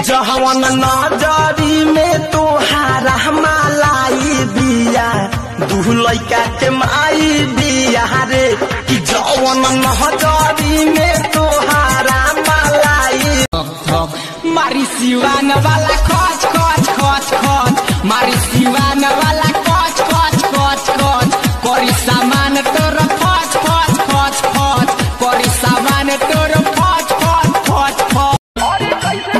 जहवन नजरी में तोहारा मालाई बिया दू लैका के माई बिया रे कि जवन नजरी में तोहारा मालाई मारी सिवान वाला खच खच खच खच मारी सिवान वाला खच खच खच खच करी सामान तोर फच फच फच फच करी सामान तोर फच फच फच फच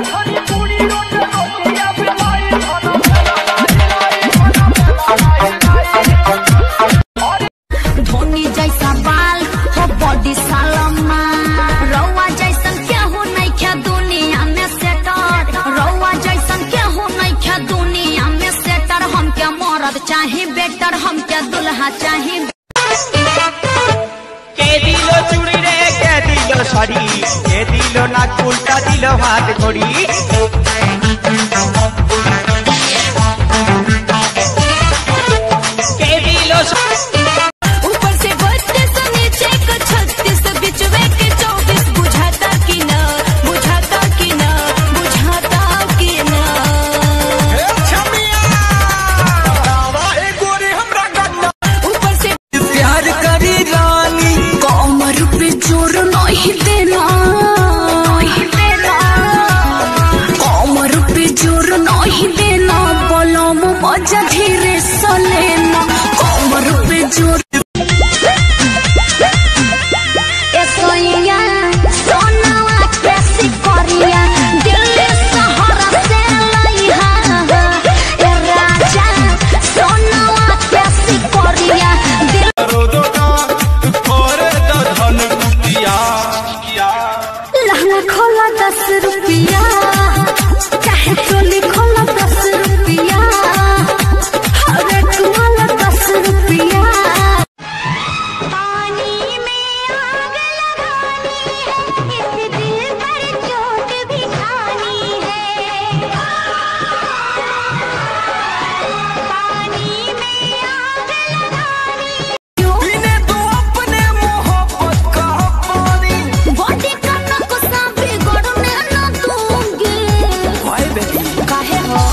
धोनी जैसा बाल हो बॉडी सालमा रौआ जैसन केहू नहीं खे दुनिया में सेटर रौआ जैसन केहू नहीं खे दुनिया में सेटर हम क्या मरद चाही बेटर हम क्या दुल्हा चाही কে দিল চুড়ি রে কে দিল সরি কে দিল না উল্টা দিল হাত ঘড়ি কে দিল ऊपर से बत्तीस नीचे को छत्तीस बिचवे के चौबीस बुझाता कि न बुझाता कि न बुझाता कि न ऊपर से प्यार करी रानी कमर पे जोर नहीं देना नहीं देना कमर पे जोर नहीं देना बलम मजा धीरे सलेना कमर पे जोर ए सोइया सोनावा कैसी करिया दिल्ली शहर से लइहा ए राजा सोनावा कैसी करिया दिल लहंगा खोला दस रुपया चाहे चोली खोला दस रुपया हर एक वाला दस रुपया पानी में आग लगानी है इस दिल पर चोट भी खानी है पानी में आग लगानी पीने तो अपने मोहब्बत का पानी बॉडी का नक्शा बिगड़ने न दूंगी हाय बेबी काहे हो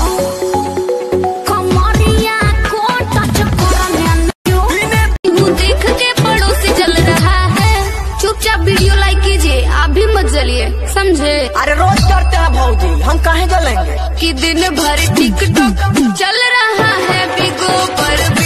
कमरिया को टच करने न क्यों वो देख के पड़ोसी जल रहा है चुपचाप वीडियो लाइक कीजिए आप भी मत जलिए समझे अरे रोज करते हैं भौजी हम काहे जलेंगे कि दिन भर टिकटॉक चल रहा है बिगो पर